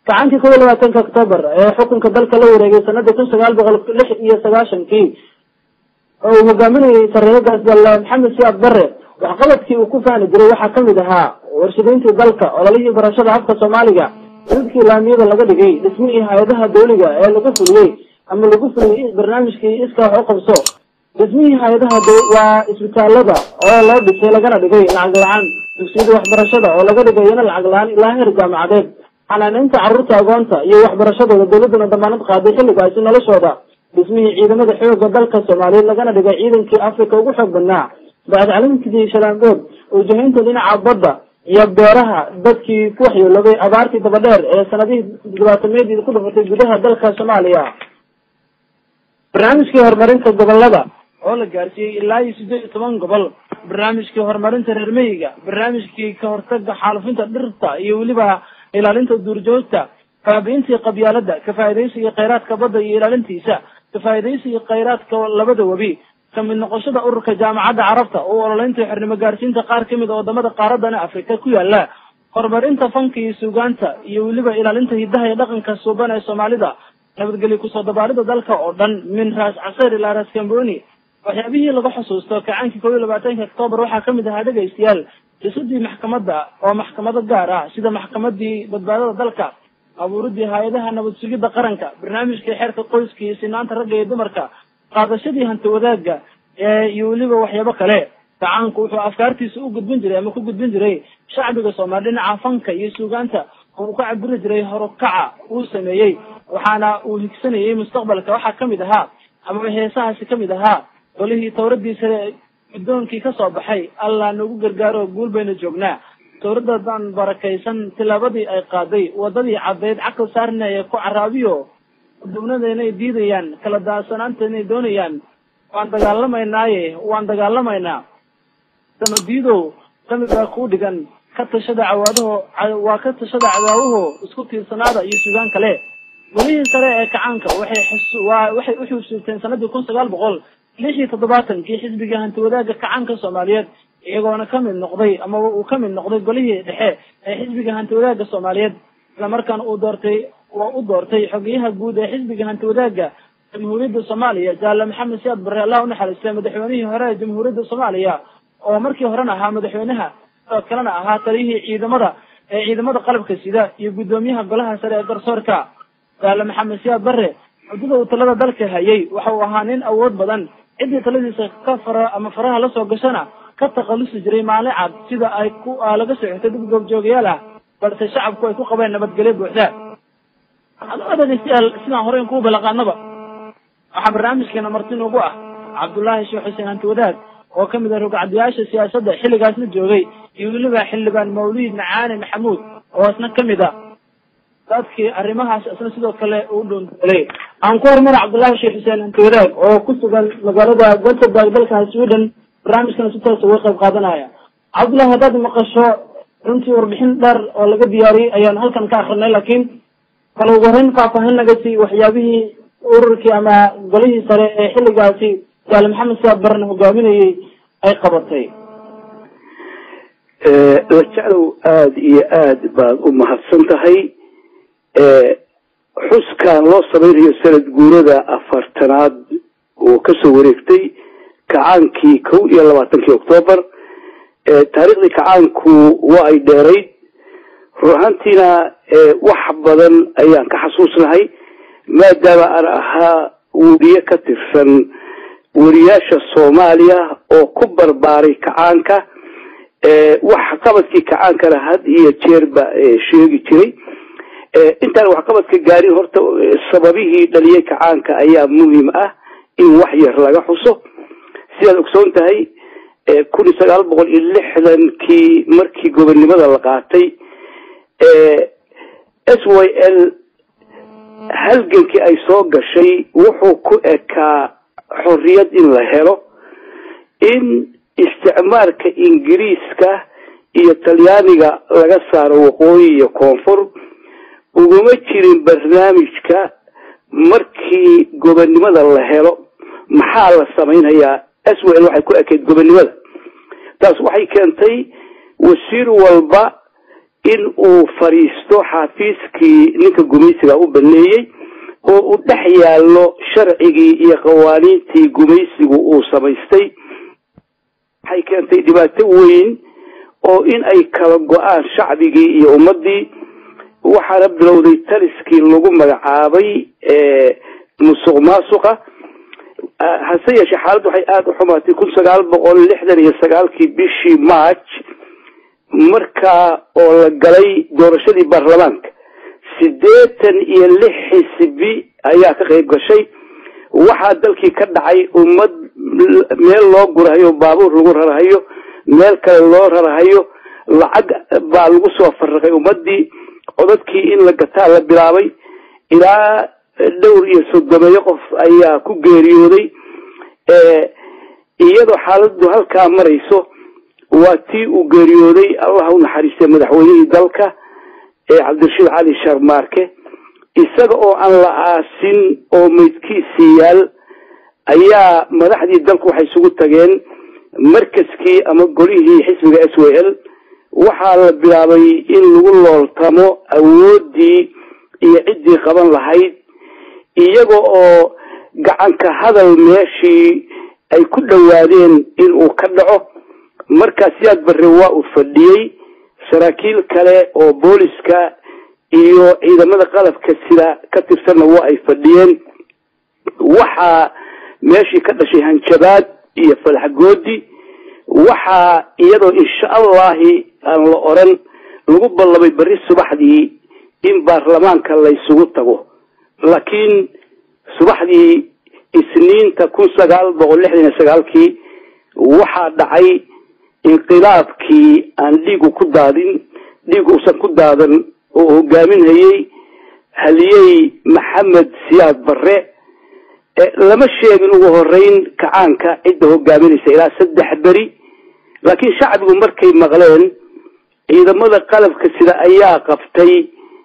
gacankii kow iyo labaatanka octoobar ee xukunka dalka la wareegay sanadii kun sagaal boqol lix iyo sagaashankii oo uu hogaaminayay sareegaas dal maxamed siyaad bare waxqabadkii uu ku faani jiray waxaa kamid ahaa warshadeyntii dalka ololihii barashada afka soomaaliga dadkii laamiyada laga dhigay dhismihii hay-adaha dawliga ee lagu fuliyey ama lagu fuliyey barnaamijkii iska wax u qabso dhismihii hay-adaha waa isbitaalada oo loo dhisay lagana dhigay lacag la-aan dugsiyada waxbarashada oo laga dhigayana lacag la-aan ilaa heer jaamacadeed xanaaneynta carruurta agoonta iyo waxbarashadooda dawladuna damaanad qaaday xilligaasi noloshooda dhismihii ciidamada xooga dalka soomaaliyeed lagana dhigay ciidankii africa ugu xoog badnaa bacd calimkii shalaangood ujahaynta dhinaca badda iyo beeraha dadkii ku waxyeeloobay abaartii dabadheer ee sanadihii dhibaatameedii ku dhufatay gudaha dalka soomaaliya barnaamijkii horumarinta gobolada oo la gaarsiiyey ilaa iyo siddeed iyo toban gobol barnaamijkii horumarinta reer meyiga barnaamijkii ka hortaga xaalufinta dhirta iyo weliba ilaalinta duurjoogta baabiintii qabyaalada kafaa'idaysiga khayraadka badda iyo ilaalintiisa kafaa'idaysiga khayraadka labada webi kamid noqoshada ururka jaamacadda carabta oo ololeynta xornimo gaarsiinta qaar kamid a wadamada qaaradana afrika ku yaala horumarinta fanka iyo suugaanta iyo weliba ilaalinta hidaha iyo dhaqanka suuban ee soomaalida nabadgelyo kusoo dabaalida dalka oo dhan min raas caseer ilaa raas camboni waxyaabihii laga xusuusto kacaankii kow iyo labaatanka octoobar waxaa kamid ahaa dhegaystayaal dhisidii maxkamadda oo maxkamado gaar ah sida maxkamadii badbaadada dalka abuuridii hay-adaha nabad sugidda qaranka barnaamijkii xeerka qoyska iyo sinaanta ragga iyo dumarka qaadashadii hanti wadaagga iyo weliba waxyaabo kale gacaanku wuxuu afkaartiisa u gudbin jiray ama ku gudbin jiray shacbiga soomaali dhinaca fanka iyo suugaanta uu ka cabiri jiray horukaca uu sameeyey waxaana uu higsanayay mustaqbalka waxaa kamid ahaa amaba heesahaasi kamid ahaa golihii tawradiisa guddoonkii kasoo baxay allah nagu gargaaro guul bayna joognaa tawradadan barakaysan tilaabadii ay qaaday wadadii caddayd caqal saarnaya ku caraabiyo dubnada inay diidayaan kala daadsanaanta inay doonayaan waan dagaalamaynaaye waan dagaalamaynaa samadiidow sami baa kuu dhigan ka tashada cawaadaho waa ka tashada cadaawaho isku tiirsanaada iyo sugaan kale golihii sare ee kacaanka waxay xus waa waxay u xusuusteen sanadii kun sagaal boqol lix iyo toddobaatankii xisbiga hanti wadaagga kacaanka soomaaliyeed iyagoona kamid noqday amaba uu kamid noqday golihii dhexe ee xisbiga hanti wadaagga soomaaliyeed islamarkaana uu doortay waa u doortay xogeyaha guud ee xisbiga hanti wadaagga jamhuuriyadda soomaaliya jaale maxamed siyaad barre allah unaxariistay madaxweynihii hore ee jamhuuriyadda soomaaliya oo markii horena ahaa madaxweynaha sidoo kalena ahaa taliyihii ciidamada ee ciidamada qalabka sida iyo guddoomiyaha golaha sare ee garsoorka jaale maxamed siyaad barre muddada uu talada dalka hayay waxa uu ahaa nin awood badan ciddii taladiisa ka fara ama faraha lasoo gashana ka takhalusi jiray maalin cad sida ay ku laga soo xigtay dad goobjoogayaal ah balse shacabku ay ku qabeen nabadgelyo buuxda adoo dhegeystayaal sidaan horey kuu balaqaanaba waxaa barnaamijkeena marti noogu ah cabdullaahi sheekh xuseen hanti wadaad oo kamid ah rogcadayaasha siyaasadda xilligaasna joogay iyo weliba xildhibaan mawliid macaane maxamuud oo isna kamid a dadkii arrimahaas isna sidoo kale uu dhondoolay aan ku horumara cabdullaahi sheekh xuseen hanti wadaad oo ku sugan magaalada gothenburg dalka sweden barnaamijkana si toos uga qayb qaadanaya cabdullahi haddaad maqasho runtii warbixin dheer oo laga diyaariyey ayaan halkan ka akrinay laakiin bal ugu horeyn faahfaahin naga sii waxyaabihii ururkii ama golihii sare ee xilligaasi jaale maxamed siyaad barren hogaaminayay ay qabatay lajeclow aada iyo aad baad u mahadsan tahay xuskan loo samaynayo sanad guurada afartanaad oo kasoo wareegtay kacaankii kow iyo labaatankii octoobar taariikhdii kacaanku waa ay dheerayd run ahaantiina wax badan ayaan ka xasuusnahay maadaama aan ahaa weriye ka tirsan weriyaasha soomaaliya oo ku barbaaray kacaanka wax qabadkii kacaankana had iyo jeerba sheegi jiray intaan waxqabadka gaarin horta sababihii dhaliyay kacaanka ayaa muhim ah in wax yar laga xuso sidaad ogsoon tahay kun iyo sagaal boqol iyo lixdankii markii gobonnimada la qaatay s y l halgankii ay soo gashay wuxuu ku ekaa xorriyad in la helo in isticmaalka ingiriiska iyo talyaaniga laga saaro waqooyi iyo koonfur uguma jirin barnaamijka markii gobonnimada la helo maxaa la samaynayaa s w l waxay ku ekayd gobonnimada taas waxay keentay wasiir walba in uu fadhiisto xafiiskii ninka gumaysiga u baneeyey oo uu dhex yaallo sharcigii iyo qawaaniintii gumaysigu uu samaystay waxay keentay dhibaato weyn oo in ay kala go-aan shacbigii iyo ummaddii waxaana bilowday taliskii lagu magacaabay musuq maasuqa hase yeeshee xaaladdu waxay aada u xumaatay kun sagaal boqol lixdan iyo sagaalkii bishii march markaa oo la galay doorashadii baarlamaanka siddeetan iyo lix xisbi ayaa ka qayb gashay waxaa dalkii ka dhacay ummad meel loo gurahayo baabuur lagu rarahayo meel kale loo rarahayo lacag baa lagu soo farraqay ummaddii codadkii in la gataa la bilaabay ilaa dhowr iyo soddomeeyo qof ayaa ku geeriyooday iyadoo xaaladdu halkaa marayso waa tii uu geeriyooday allah u naxariistay madaxweynihii dalka ee cabdirashiid cali sharmaarke isaga oo aan la aasin oo meydkiisii yaal ayaa madaxdii dalku waxay isugu tageen markaskii ama golihii xisbiga s w l waxaa la bilaabay in lagu looltamo awooddii iyo ciddii qaban lahayd iyaga oo gacanka hadal meeshii ay ku dhowaadeen in uu ka dhaco markaa siyaad barre waa uu fadhiyey saraakiil kale oo booliska iyo ciidamada qalabka sida ka tirsanna waa ay fadhiyeen waxaa meeshii ka dhashay hanjabaad iyo falaxgoodi waxaa iyadoo insha allahi aan la oran lagu ballamay berri subaxdii in baarlamaanka laysugu tago laakiin subaxdii isniinta kun sagaal boqol lixdan iyo sagaalkii waxaa dhacay inqilaabkii aan dhiigu ku daadin dhiig uusan ku daadan oo hogaaminhayey haliyey maxamed siyaad barre lama sheegin ugu horeyn kacaanka cidda hogaaminaysa ilaa saddex beri laakiin shacbigu markay maqleen ciidamada qalabka sida ayaa qabtay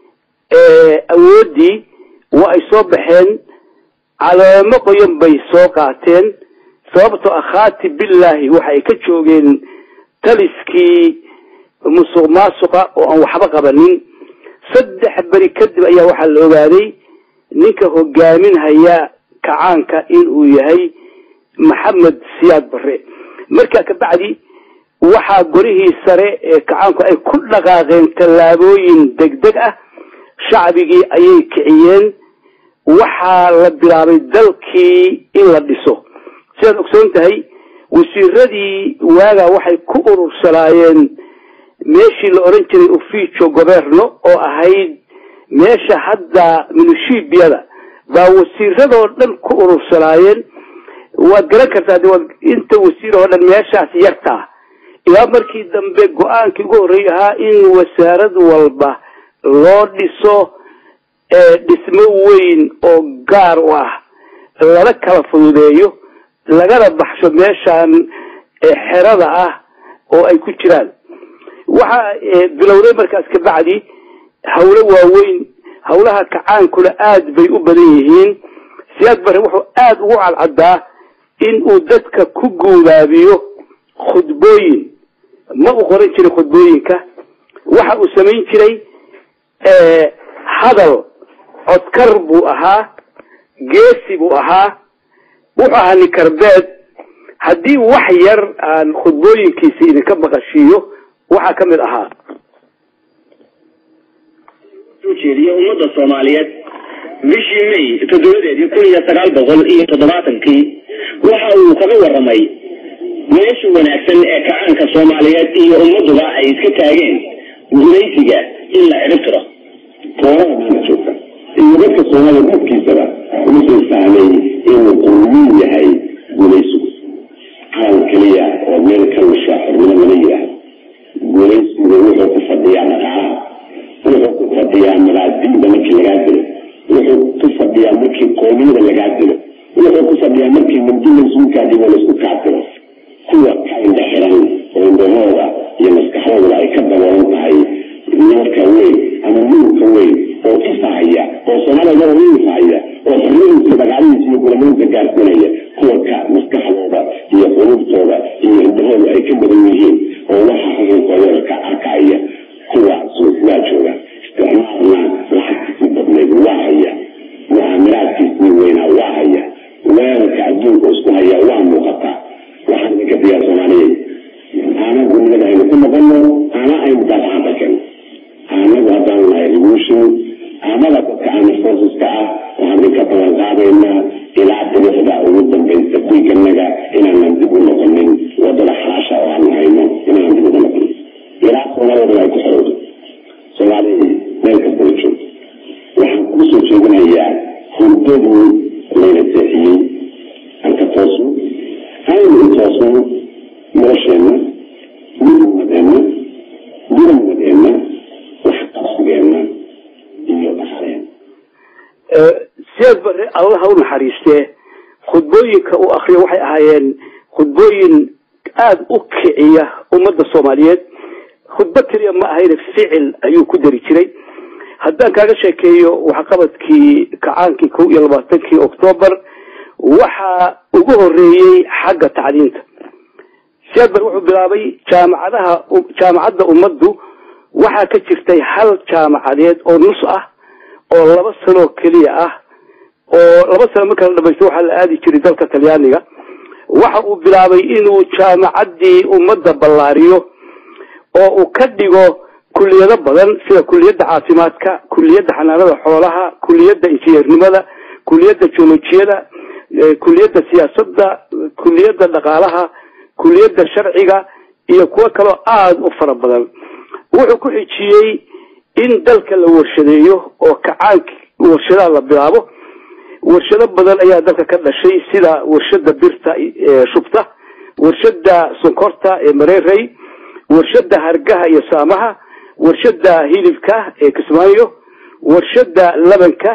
awooddii waa ay soo baxeen caleemo qoyan bay soo qaateen sababtoo ah khaati billaahi waxa ay ka joogeen taliskii musuq maasuqa oo aan waxba qabanin saddex beri kadib ayaa waxaa la ogaaday ninka hogaaminhaya kacaanka in uu yahay maxamed siyaad barre markaa kabacdi waxaa golihii sare ee kacaanku ay ku dhaqaaqeen tallaabooyin degdeg ah shacbigii ayay kiciyeen waxaa la bilaabay dalkii in la dhiso sidaad ogsoon tahay wasiiradii waagaa waxay ku urursanaayeen meeshii la odhan jiray ufijo goberno oo ahayd meesha hadda minushiibiyada baa wasiiradoo dhan ku urursanaayeen waad garan kartaa de waad inta wasiir oo dhan meeshaas yartaa ilaa markii dambe go-aankii ugu horreey ahaa in wasaarad walba loo dhiso dhismo weyn oo gaar u ah lala kala fududeeyo lagana baxsho meeshaan xerada ah oo ay ku jiraan waxaa bilowday markaas kabacdi hawlo waaweyn hawlaha kacaankuna aada bay u badan yihiin siyaad barre wuxuu aada ugu cadcaddaa in uu dadka ku guubaabiyo khudbooyin ma uu qoran jiray khudbooyinka waxa uu samayn jiray hadal codkar buu ahaa geesi buu ahaa wuxuu ahaa nikarbeed haddii wax yar aan khudbooyinkiisa idinka maqashiiyo waxaa ka mid ahaa ujeediye ummadda soomaaliyeed bishii may toddobadeedii kun iyo sagaal boqol iyo toddobaatankii waxa uu kaga waramay meesha wanaagsan ee kacaanka soomaaliyeed iyo ummaduba ay iska taageen gumaysiga in la cirib tiro kooraha maanta joogta iyo dadka soomaaliya dadkiisaba wuxuu fahmay inuu qurmiin yahay gumaysigu calan keliya oo meel ka wisha xornimo lama yidhaahdo gumaysigu wuxuu ku fadhiyaa dhaqaalaha wuxuu ku fadhiyaa madaadiinda markii lagaa dilo wuxuu ku fadhiyaa markii qoomiyada lagaa dilo wuxuu ku fadhiyaa markii mindi laisuukaadibo laisku kaatiro kuwa ka indha xiran oo indhahooda iyo maskaxdooda ay ka daboolan tahay noorka weyn ama nuurka weyn oo ifahaya oo soomaalida u ifahaya oo xornadiisa dagaalihiisa iyo gulamoyinka gaarsinaya kuwa ka maskaxdooda iyo qulubtooda iyo indhahooda ay ka badan yihiin oo waxa xukunkooda ka arkaya kuwaasu adduunka isku hayaa waa muuqataa waxaan idinka diyaa soomaaliyeed aana gurmada aynu ku noqono ana aynu daafacanta keeno anagu haddaan nahay revolution amada dadka army forceska ah waxaan idinka ballan qaadaynaa ilaa dirixda ugu dambaysa dhiiganaga inaanan dib u noqonin wadada xalaasha oo aanu hayno inaanan dib ugu noqonin ilaa soomaaliyada ay ku xorowdo soomaaliya meel kastala joogto waxaan kusoo jeedinayaa hurdadii layna seexiyey aan ka toosno aynu u toosno nolosheenna midummadeenna muranmadeenna waxqabsigeenna iyo dhaqaleen sideed bare allaha u naxariistee khudbooyinka uu akriyo waxay ahaayeen khudbooyin aada u kiciya ummadda soomaaliyeed khudbo keliya ma ahayne ficil ayuu ku dari jiray haddaan kaaga sheekeeyo waxqabadkii kacaankii kow iyo labaatankii octoobar waxaa ugu horeeyey xagga tacliinta siyaad bar wuxuu bilaabay jaamacadaha jaamacadda ummaddu waxaa ka jirtay hal jaamacadeed oo nus ah oo laba sanoo keliya ah oo laba sano marka la dhamaysto waxaa la aadi jiray dalka talyaaniga waxa uu bilaabay inuu jaamacaddii ummadda ballaariyo oo uu ka dhigo kuliyado badan sida kuliyadda caafimaadka kuliyadda xanaanada xoolaha kuliyadda injineernimada kuliyadda joolojiyada kuliyadda siyaasadda kuliyadda dhaqaalaha kuliyadda sharciga iyo kuwo kaloo aada u fara badan wuxuu ku xijiyey in dalka la warshadeeyo oo kacaank warshadaha la bilaabo warshado badan ayaa dalka ka dhashay sida warshada birta shubta warshada sonkorta ee mareerey warshada hargaha iyo saamaha warshada hilibka ee kismaayo warshada labanka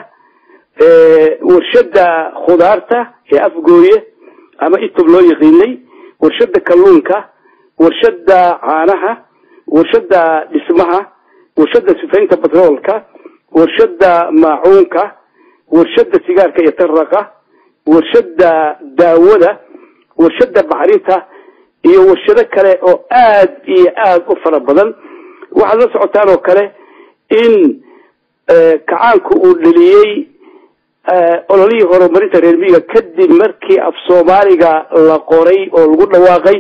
warshada khudaarta ee afgooye ama itob loo yaqiinay warshada kalluunka warshada caanaha warshada dhismaha warshada sifaynta batroolka warshada maacuunka warshada sigaarka iyo taraqa warshada daawada warshada bacrinta iyo warshado kale oo aada iyo aada u fara badan waxaad la socotaan oo kale in kacaanku uu dhaliyey ololihii horumarinta reer miyiga kadib markii af soomaaliga la qoray oo lagu dhawaaqay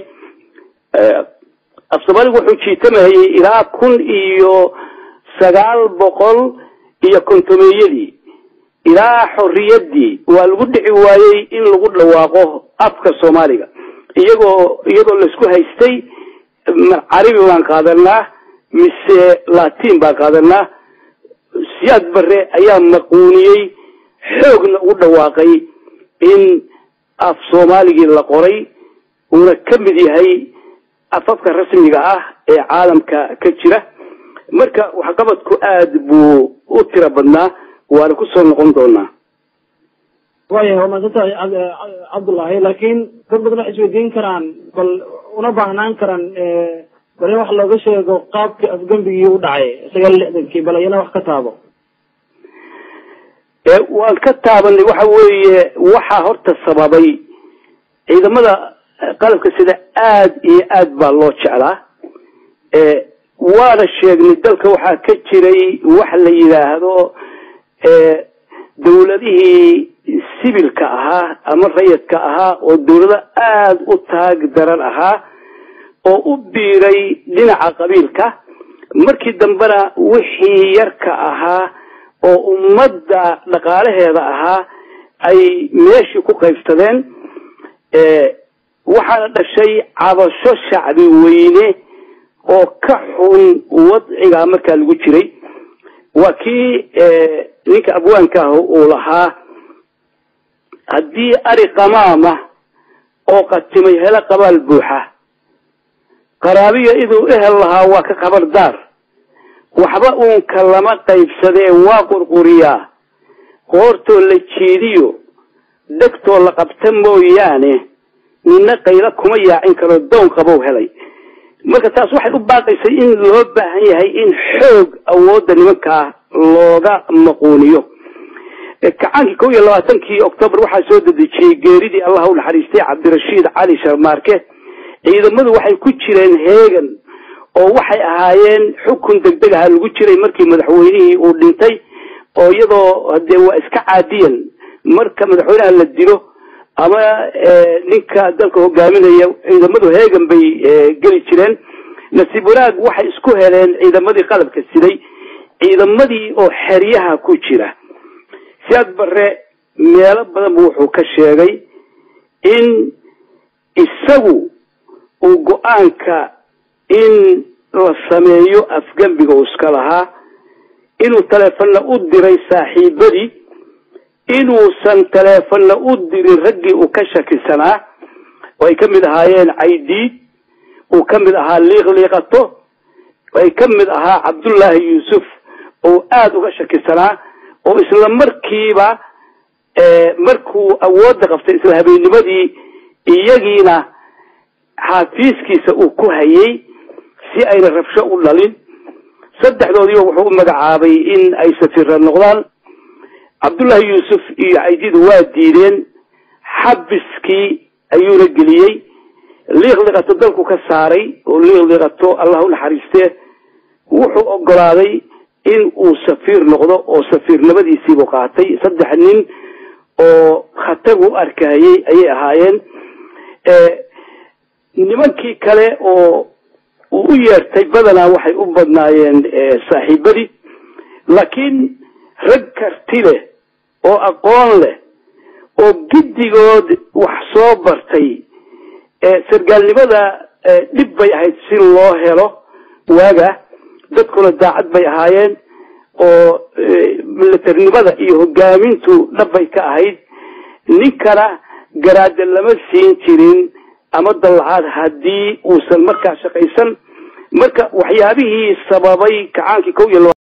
af soomaaliga wuxuu jiitamayay ilaa kun iyo sagaal boqol iyo kontomeeyadii ilaa xorriyaddii waa lagu dhici waayey in lagu dhawaaqo afka soomaaliga iyagoo iyadoo laisku haystay carabi baan qaadanaa mise latin baan qaadanaa siyaad bare ayaa maquuniyey xoogna ugu dhawaaqay in af soomaaligii la qoray uuna ka mid yahay afafka rasmiga ah ee caalamka ka jira marka waxqabadku aada buu u tiro badnaa waana kusoo noqon doonaa waaya waa maadsantahay cabdullaahi laakiin dad badan waxay isweydiin karaan bal una baahnaan karaan bal in wax looga sheego qaabkii afgembigii u dhacay sagaal lixdankii bal iyana wax ka taabo waan ka taabanay waxa weeye waxaa horta sababay ciidamada qalabka sida aada iyo aad baa loo jeclaa waana sheegnay dalka waxaa ka jiray wax la yidhaahdo dawladihii sibilka ahaa ama rayadka ahaa oo dawlado aada u taag daran ahaa oo u biiray dhinaca qabiilka markii dambena wixii yarka ahaa oo ummadda dhaqaalaheeda ahaa ay meeshii ku qaybsadeen waxaana dhashay cabasho shacbi weyne oo ka xun wadcigaa markaa lagu jiray waa kii ninka abwaanka ah uu lahaa haddii ari qamaama oo qatimay helo qabaal buuxa qaraabiya iduu ehel lahaa waa ka qabar daar waxba uunka lama qaybsadee waa qurquriyaa qoortoo la jiidiyo dhegtoo la qabta mooyaane nina qaylo kuma yaacin karo down qabow helay marka taas waxay u baaqaysay in loo baahan yahay in xoog awoodda nimankaa looga maquuniyo kacaankii kow iyo labaatankii octoobar waxaa soo dedejiyey geeridii allah u naxariistay cabdirashiid cali sharmaarke ciidamadu waxay ku jireen heegan oo waxay ahaayeen xukun degdeg aha lagu jiray markii madaxweynihii uu dhintay oo iyadoo hadee waa iska caadiyan marka madaxweynaha la dilo ama ninka dalka hogaaminaya ciidamadu heegan bay geli jireen nasiib wanaag waxay isku heleen ciidamadii qalabka siday ciidamadii oo xeryaha ku jira siyaad barre meelo badan bu wuxuu ka sheegay in isagu uu go-aanka in la sameeyo afgembiga uu iska lahaa inuu taleefonna u diray saaxiibadii inuusan taleefonna u dirin raggii uu ka shakisanaa oo ay ka mid ahaayeen caydiid uu ka mid ahaa liiqliiqato ay ka mid ahaa cabdullaahi yuusuf oo aada uga shakisanaa oo isla markiiba markuu awoodda qabtay isla habeennimadii iyagiina xaafiiskiisa uu ku hayay si ayna rabsho u dhalin saddexdoodiiba wuxuu u magacaabay in ay safira noqdaan cabdullaahi yuusuf iyo caydidu waa diideen xabiskii ayuuna geliyey liiqliqato dalku ka saaray oo liiqliqato allah u naxariistee wuxuu ogolaaday in uu safiir noqdo oo safiirnimadiisiibuu qaatay saddex nin oo khatar u arkahayay ayay ahaayeen nimankii kale oo uu u yeertay badanaa waxay u badnaayeen saaxiibadii laakiin rag karti leh oo aqoon leh oo giddigood wax soo bartay sargaalnimada dhib bay ahayd si loo helo waaga dadkuna daacad bay ahaayeen oo milatarnimada iyo hogaamintu dhabbay ka ahayd ninkana garaada lama siin jirin ama dallacaad haddii uusan markaa shaqaysan marka waxyaabihii sababay kacaankii kow iyo laba